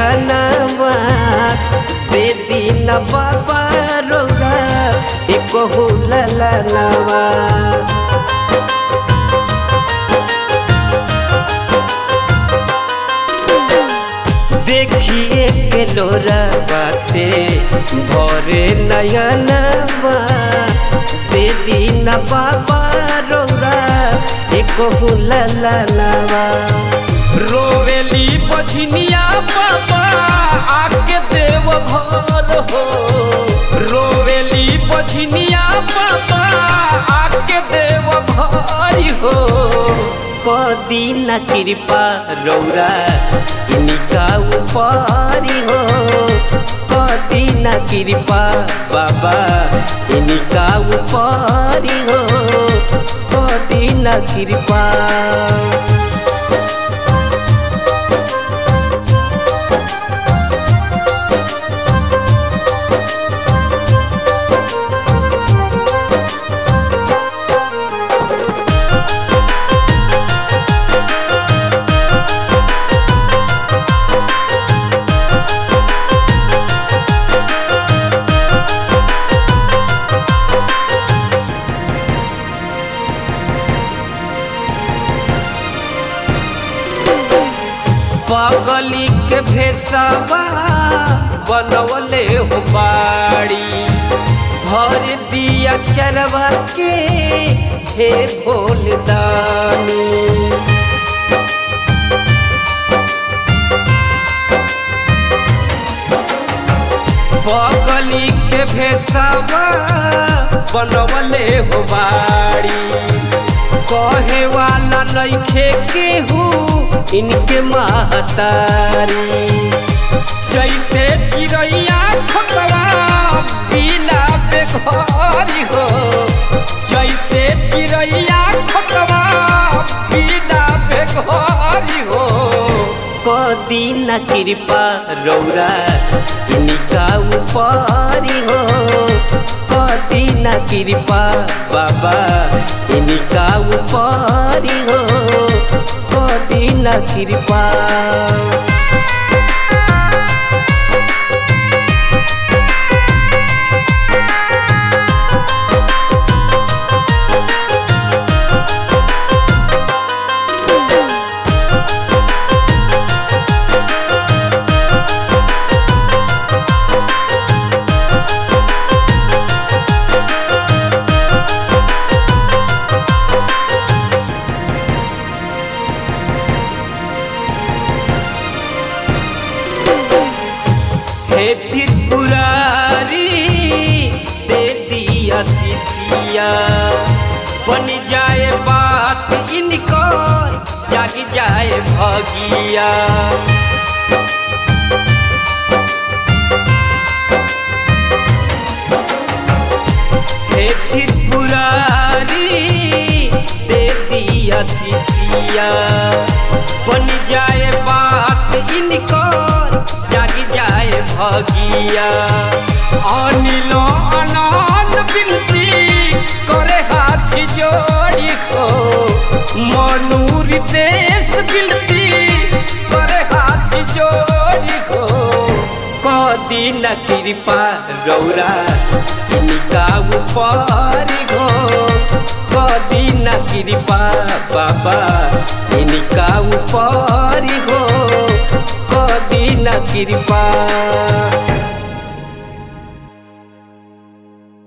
नयनवा दे दीन बाबा रौरा एक ललनवा देखिए के लोरवा से भरे नयनवा दे दीन बाबा रौरा एक ललनवा रोवेली बझनिया बाबा आके देव घर हो रोवेली बझनिया बाबा आके देव घर हो कदी न कृपा रौरा इनका ऊपरी हो कदी न कृपा बाबा इनका ऊपरी हो कदी न कृपा पगली के भेसवा बनवले हो बाड़ी भर दिया चरवा के हे भोल दानी पगली के भेसवा बनवले हो बाड़ी कहे वाला नइखे केहू इनके महतारी जैसे चिड़ैया खतवा बिना बेघरी हो जैसे चिड़ैया खतवा बिना बेघरी हो कदी न कृपा रौरा इनका ऊपरी हो कदी न कृपा बाबा इनका ऊपरी हो कदी न कृपा हे त्रिपुरारी दे दिया शिशिया बन जाए बात इनकर जाग जाए भगिया हे त्रिपुरारी दे दिया शिशिया बन जाए बात इनकर जाग जाए भगिया अनिल अनंत बिनती करे हाथ जोड़ी को मनुर देश बिनती करे हाथ जोड़ी को कदी न कृपा गौरा इनका ऊपर हो कदी न कृपा बाबा इनका ऊपर हो कदी न कृपा